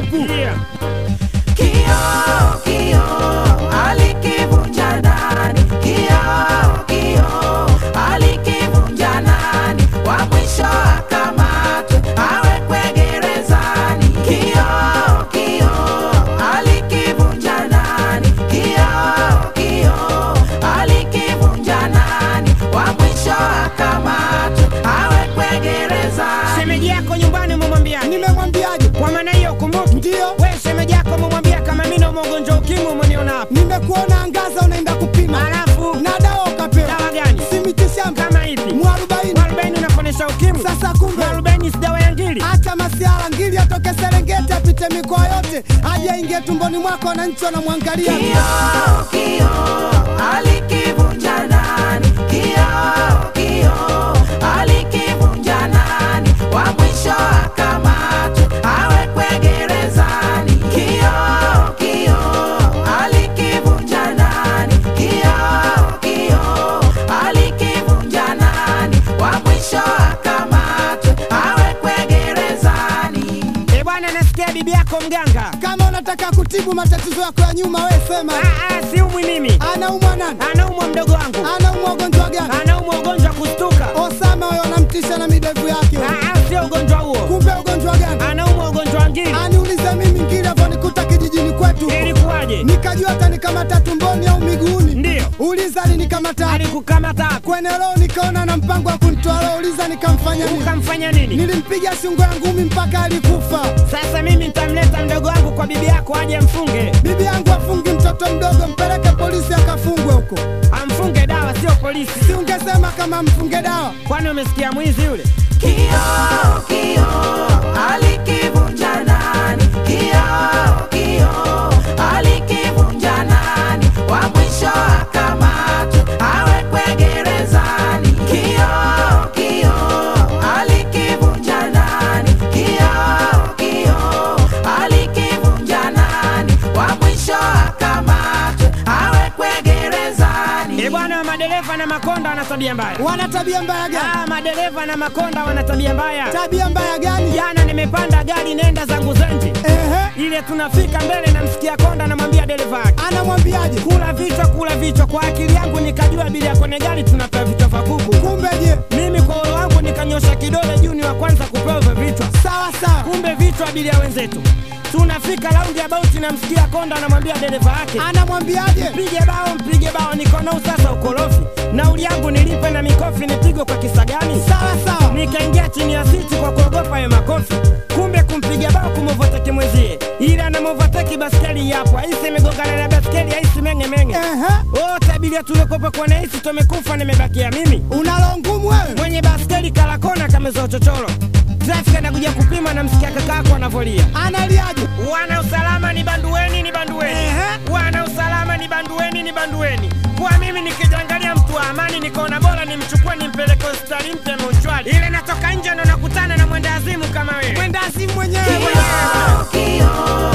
tupu. Yeah. Kioo, kioo, alikivunja nani? Kioo, kioo, alikivunja nani? Wa mwisho akamatwe, awekwe gerezani. Kioo, kioo, alikivunja nani? Kioo, kioo, alikivunja nani? Wa mwisho akamatwe, awekwe gerezani. Shemeji yako nyumbani umemwambia Nimemwambiaje? kwa maana hiyo kumbuki, Ndio. we shemeji yako umemwambia kama mimi naumwa ugonjwa wa ukimwi, umeniona hapa, Nimekuona angaza unaenda kupima alafu na dawa ukapewa, dawa gani si mitishamba kama ipi? mwarobaini. Mwarobaini unaponesha ukimwi? Sasa kumbe Mwarobaini si dawa ya ngili? acha masiara, ngili atoke Serengeti apite mikoa yote aje aingie tumboni mwako, wananchi wanamwangalia. Kioo, kioo, alikivunja nani? Kioo, kioo, alikivunja nani? Wa mwisho akamatwe, awekwe gerezani. Kioo, kioo, alikivunja nani? Kioo, kioo, alikivunja nani? Wa mwisho akamatwe, awekwe gerezani. Eh bwana, nasikia bibi yako mganga. Kama unataka kutibu matatizo yako ya nyuma, we sema. Ah, ah, siumwi mimi, Anaumwa nani? anaumwa mdogo wangu, Anaumwa ugonjwa gani? anaumwa ugonjwa wa kustuka. Osama huyo anamtisha na midevu yake. Ah, ah, sio ugonjwa huo, Kumbe ugonjwa gani? anaumwa ugonjwa wa ngili. Aniulize mimi ngili hapo nikuta kijijini kwetu huko. Ilikuwaje? nikajua atanikamata tumboni au miguuni. Ndio. Uliza alinikamata Alikukamata hapo, kwenye roho, nikaona na mpango wa kunitoa roho. Uliza nikamfanya nini? ukamfanya nini? Nilimpiga shingo ya ngumi mpaka alikufa. Sasa mimi nitamleta mdogo wangu kwa bibi yako aje mfunge, Bibi yangu afungi mtoto mdogo, mpeleke polisi akafungwe huko. amfunge dawa, sio polisi. Si ungesema kama mfunge dawa? Kwani umesikia mwizi yule? Kioo, kioo, alikivunja nani? Kioo, kioo, alikivunja nani? Wa mwisho akamatwe, awekwe gerezani. Kioo, kioo, alikivunja nani? Kioo, kioo, alikivunja nani? Wa mwisho akamatwe, awekwe gerezani. Eh bwana, madereva na makonda wana tabia mbaya. Wana tabia mbaya gani? Ah, madereva na makonda wana tabia mbaya. Tabia mbaya gani? Jana nimepanda gari nenda zangu Zenji, Ehe, ile tunafika mbele, namsikia konda, namwambia dereva wake anamwambiaje? kula vichwa, kula vichwa. Kwa akili yangu nikajua abiria kwenye gari tunapewa vichwa vya kuku. Kumbe je? Mimi kwa ulo wangu nikanyosha kidole juu, ni wa kwanza kupewa hivyo vichwa. Sawa sawa, Kumbe vichwa abiria wenzetu. Tunafika raundi ya bauti, namsikia konda, anamwambia dereva wake anamwambiaje? mpige bao, mpige bao. Niko nao sasa ukorofi, nauli yangu nilipe na mikofi nipigwe kwa kisa gani? Sawa sawa, Nikaingia chini ya siti kwa kuogopa hayo makofi, kumbe kumpiga bao kumovateki mwenzie, ila anamovateki baskeli yapo, aisi imegongana na baskeli, aisi meng'emeng'e. ehe, Wote abiria tuliokopa kwa naisi tumekufa, nimebakia mimi unalo ngumu wewe. mwenye baskeli kalakona kameza uchochoro. Trafiki anakuja kupima, namsikia kakako anavolia Analiaje? Wana usalama ni bandueni, ni bandueni. Ehe. Wana usalama ni bandueni, ni bandueni. Kwa mimi nikijangalia mtu wa amani, nikaona bora nimchukue nimpeleke hospitali mpya Mochwari. Ile natoka nje ndo nakutana na mwenda azimu kama wewe. Mwenda azimu mwenyewe. Kioo, kioo,